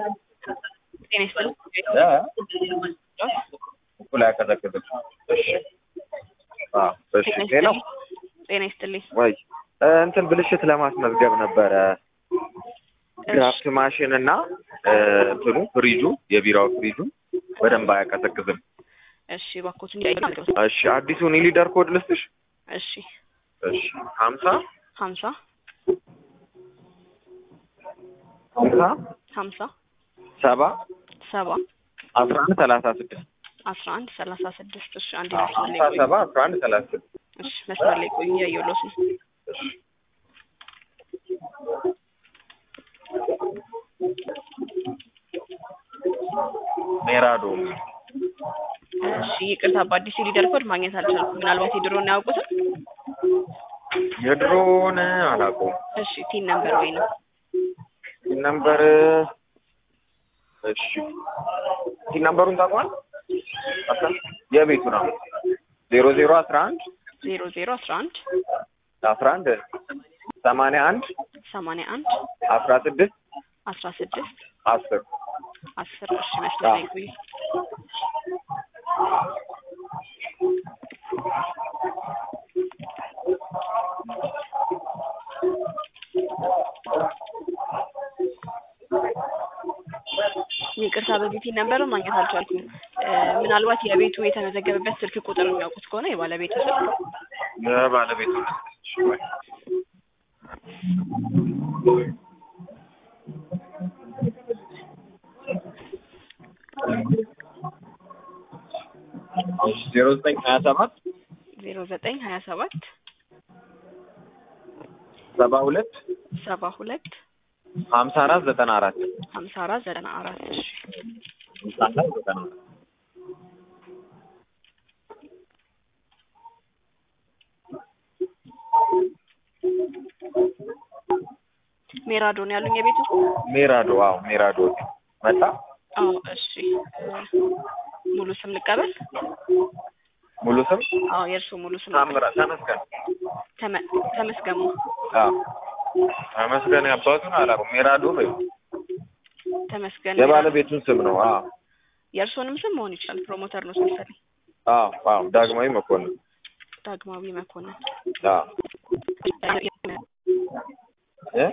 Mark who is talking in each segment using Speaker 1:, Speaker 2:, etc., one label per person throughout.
Speaker 1: ጤና ይስጥልኝ።
Speaker 2: እኩል አያቀዘቅዝም። እሺ አዎ፣ እሺ ሌላው
Speaker 1: ጤና ይስጥልኝ።
Speaker 2: ወይ እንትን ብልሽት ለማስመዝገብ ነበረ ድራፍት ማሽን እና እንትኑ ፍሪጁ የቢራው ፍሪጁ በደንብ አያቀዘቅዝም።
Speaker 1: እሺ እባክዎት እንዲያዩ
Speaker 2: እሺ አዲሱን የሊደር ኮድ ልስጥሽ።
Speaker 1: እሺ
Speaker 2: እሺ ሀምሳ
Speaker 1: ሀምሳ
Speaker 2: ሀምሳ
Speaker 1: ሀምሳ
Speaker 2: ሰባ
Speaker 1: ሰባ
Speaker 2: አስራ አንድ ሰላሳ ስድስት
Speaker 1: አስራ አንድ ሰላሳ ስድስት እሺ አንድ
Speaker 2: ሀምሳ
Speaker 1: መስመር ላይ ቆዩ።
Speaker 2: ሰባ አስራ አንድ ሰላሳ ስድስት
Speaker 1: እሺ መስመር ላይ ቆዩ እያየሁሎት ነው።
Speaker 2: እሺ ሜራዶ
Speaker 1: እሺ ይቅርታ በአዲሱ ሊደር ኮድ ማግኘት አልቻልኩም። ምናልባት የድሮውን አያውቁትም?
Speaker 2: የድሮውን አላውቀውም።
Speaker 1: እሺ ቲን ነምበር ወይ ነው
Speaker 2: ቲን ነምበር እሺ ቲን ነምበሩን ታውቀዋል? የቤቱ ነው ዜሮ ዜሮ አስራ አንድ
Speaker 1: ዜሮ ዜሮ አስራ አንድ
Speaker 2: አስራ አንድ ሰማንያ አንድ
Speaker 1: ሰማንያ አንድ
Speaker 2: አስራ ስድስት
Speaker 1: አስራ ስድስት
Speaker 2: አስር
Speaker 1: አስር እሺ መስመር ላይ ቆዩ። ይቅርታ በዚህ ቲን ነምበር ማግኘት አልቻልኩም። እ ምናልባት የቤቱ የተመዘገበበት ስልክ ቁጥር የሚያውቁት ከሆነ የባለቤቱ ስልክ
Speaker 2: የባለቤቱ ዜሮ ዘጠኝ ሀያ ሰባት
Speaker 1: ዜሮ ዘጠኝ ሀያ ሰባት
Speaker 2: ሰባ ሁለት
Speaker 1: ሰባ ሁለት
Speaker 2: ሀምሳ አራት ዘጠና አራት
Speaker 1: ሀምሳ አራት ዘጠና አራት እሺ
Speaker 2: ሀምሳ አራት ዘጠና አራት
Speaker 1: ሜራዶ ነው ያሉኝ የቤቱ
Speaker 2: ሜራዶ አዎ ሜራዶ መጣ
Speaker 1: አዎ እሺ እ ሙሉ ስም ልቀበል
Speaker 2: ሙሉ ስም
Speaker 1: አዎ የእርስዎ ሙሉ ስም
Speaker 2: ታምራ ተመስገን
Speaker 1: ተመ- ተመስገኑ
Speaker 2: አዎ ተመስገን ያባቱን አላውቅም ሜራዶ በይው
Speaker 1: ተመስገን
Speaker 2: የባለቤቱን ስም ነው አዎ
Speaker 1: የእርስዎንም ስም መሆን ይችላል ፕሮሞተር ነው መሰለኝ
Speaker 2: አዎ አዎ ዳግማዊ መኮንን
Speaker 1: ዳግማዊ መኮንን
Speaker 2: አዎ እ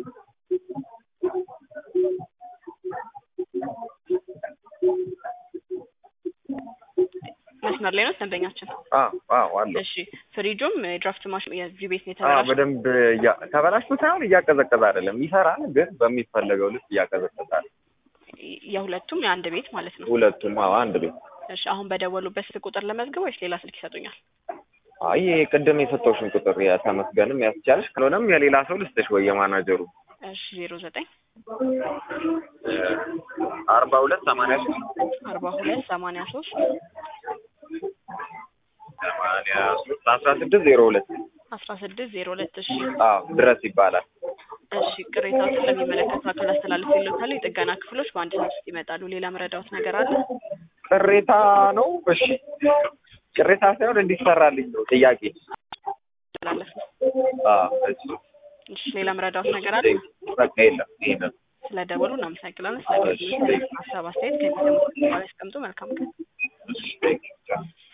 Speaker 1: መስመር ላይ ነው ደንበኛችን
Speaker 2: አዎ አዎ አለ
Speaker 1: እሺ ፍሪጁም ድራፍት ማሽን የዚህ ቤት ነው
Speaker 2: አዎ
Speaker 1: የተበላሸው
Speaker 2: በደንብ እያ- ተበላሽቶ ሳይሆን እያቀዘቀዘ አይደለም ይሰራል ግን በሚፈለገው ልክ እያቀዘቀዘ አይደለም
Speaker 1: የሁለቱም የአንድ ቤት ማለት ነው
Speaker 2: ሁለቱም አዎ አንድ ቤት
Speaker 1: እሺ አሁን በደወሉበት ስልክ ቁጥር ለመዝገብ ወይስ ሌላ ስልክ ይሰጡኛል
Speaker 2: አይ ይሄ ቅድም የሰጠውሽን ቁጥር የተመስገንም ያስቻለሽ ካልሆነም የሌላ ሰው ልስጥሽ ወይ የማናጀሩ
Speaker 1: እሺ ዜሮ ዘጠኝ
Speaker 2: አርባ ሁለት ሰማንያ ሶስት
Speaker 1: አርባ ሁለት ሰማንያ ሶስት
Speaker 2: ሰማንያ ሶስት አስራ ስድስት ዜሮ ሁለት
Speaker 1: አስራ ስድስት ዜሮ ሁለት እሺ
Speaker 2: አዎ ድረስ ይባላል
Speaker 1: እሺ ቅሬታዎችን ለሚመለከቱ አካል አስተላልፍ ይሉታል የጥገና ክፍሎች በአንድ ሰዓት ውስጥ ይመጣሉ ሌላ መረዳዎት ነገር አለ
Speaker 2: ቅሬታ ነው እሺ ቅሬታ ሳይሆን እንዲሰራልኝ ነው ጥያቄ
Speaker 1: አስተላለፍ ነው
Speaker 2: አዎ እሺ
Speaker 1: እሺ ሌላ መረዳዎት ነገር አለ
Speaker 2: በቃ የለም ይሄ ነው
Speaker 1: ስለ ደወሉ እናመሰግናለን ስለ ሀሳብ አስተያየት ከሚሰሙት ያስቀምጡ መልካም ቀን
Speaker 2: እሺ